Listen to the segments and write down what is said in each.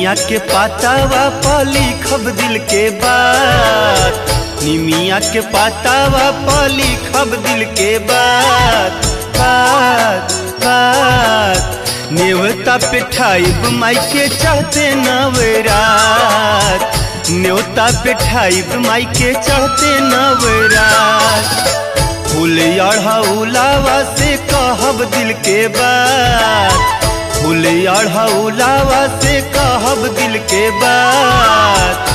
निमिया के पातावा पर लिखब दिल के बात निमिया के पातावा पर लिखब दिल के बात बात बात नेवता पे ठाइब माई के चढ़ते नवरात न्योता पे ठाइब माई के चढ़ते नवरात फूल अढ़ौलावा से कहब दिल के बात फूल अढ़ौलावा से कहब दिल के बात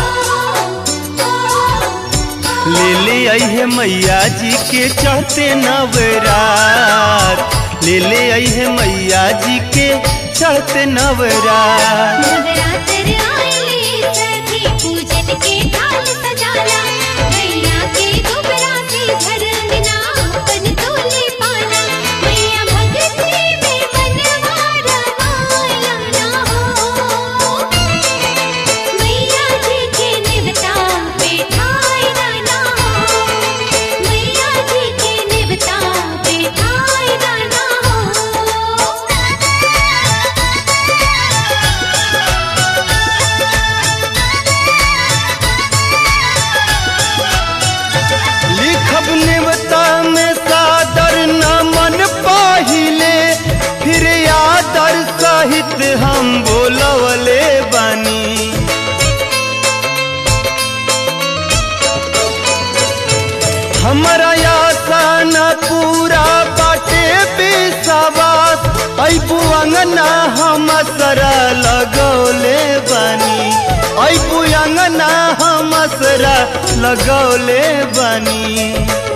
ले ले अहे मैया जी के चढ़ते नवरात ले ले अहे मैया जी के चढ़ते नवरात नवरात्र आइले सखी पूजन के थाल सजाला मैया के दुबरा से घर अंगना अपन तोले पाला मैया भगती में मनवा रमाया ना हो मैया जी के निवता बैठाई ना हो मैया जी के निवता बैठाई ना हो लिखब नेवता में सादर न मन पाहिले फिर आदर सहित हम बोलवले बानी हमारा आशा न पूरा बाटे बेसवास ऐबू अंगना हम सरा लगौले बानी ऐबू अंगना हम सरा लगौले बानी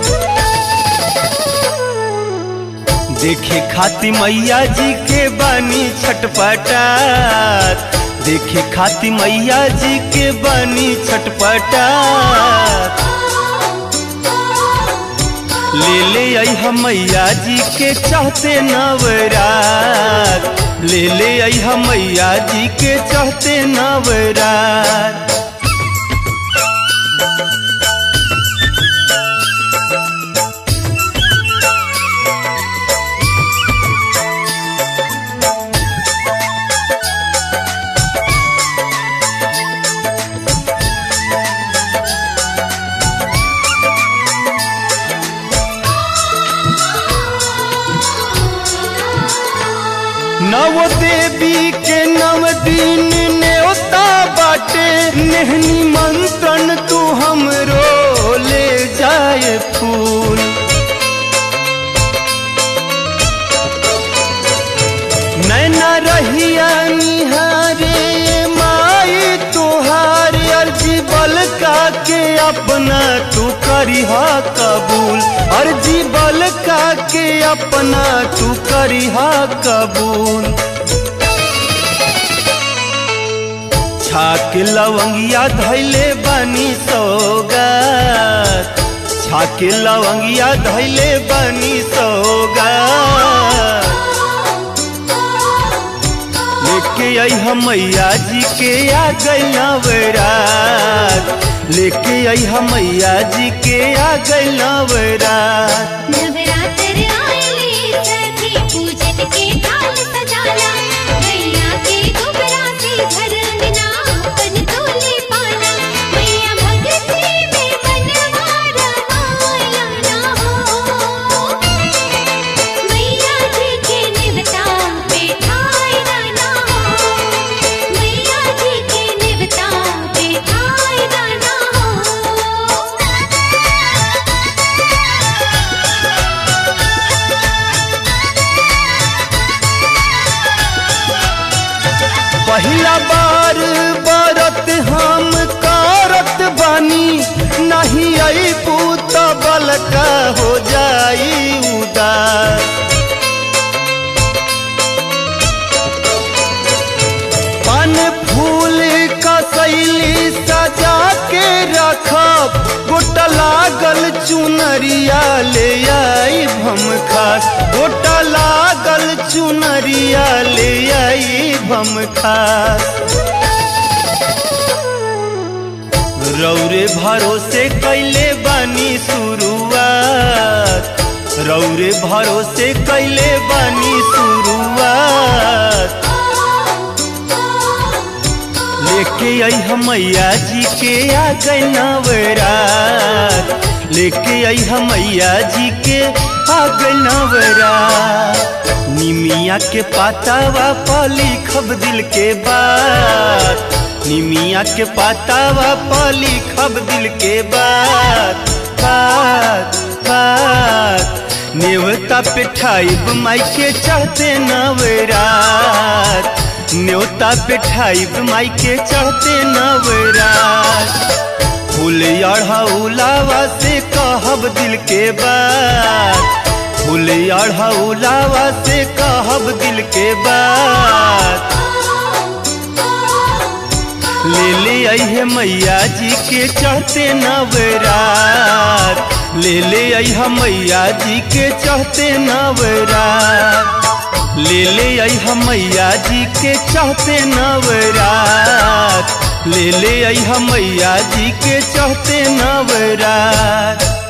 देखे खाती मैया जी के बानी छटपटात देखे खाती मैया जी के बानी छटपटात ले ले आई मैया जी के चाहते नवरात ले ले आई मैया जी के चाहते नवरात नव देवी के नव दिन न्योता बाटे नेहनी मंत्रन तू हमरो ले जाए फूल नैना रहिया निहारे माई तुहार अर्जी बल का के अपना तू करिहा कबूल अर्जी बल का के अपना तू करिहा कबूल छाक लवंगिया धैले बानी सौगात छाक लवंगिया धैले बानी सौगात लेके आई हम मैया जी के आ गई नवरात लेके आई हम मैया जी के आ गई नवरात नवरात्र आइले सखी पूजन के थाल सजाला मैया के दुबरा से घर अंगना अपन तोले पाला मैया भगती में मनवा रमाया ना हो मैया जी के निवता बैठाई ना हो मैया जी के निवता बैठाई ना हो पहिला बार बरत हम करत बानी नहीं आई पूत बलका हो जाई उदास पान फूल का शैली सजा के रखब गोटा लागल चुनरिया ले आई भम खास गोटा लागल चुनरिया ले आई भम खास रौरे भरोसे कैले बानी शुरुआत रौरे भरोसे कैले बानी शुरुआत लेके आई हम मैया जी के आ गए नवरात लेके आई हम मैया जी के आ गए नवरात निमिया के पातावा पाली खब दिल के बात निमिया के पातावा पाली खब दिल के बात बात बात नेवता पे ठाइब माई के चढ़ते नवरात न्योता पे ठाइब माई के चढ़ते नवरात फूल अढ़ौलावा से कहब दिल के बात फूल अढ़ौलावा से कहब दिल के बात ले ले आई मैया जी के चढ़ते नवरात ले ले आई मैया जी के चढ़ते नवरात ले ले आई मैया जी के चढ़ते नवरात ले ले आई मैया जी के चढ़ते नवरात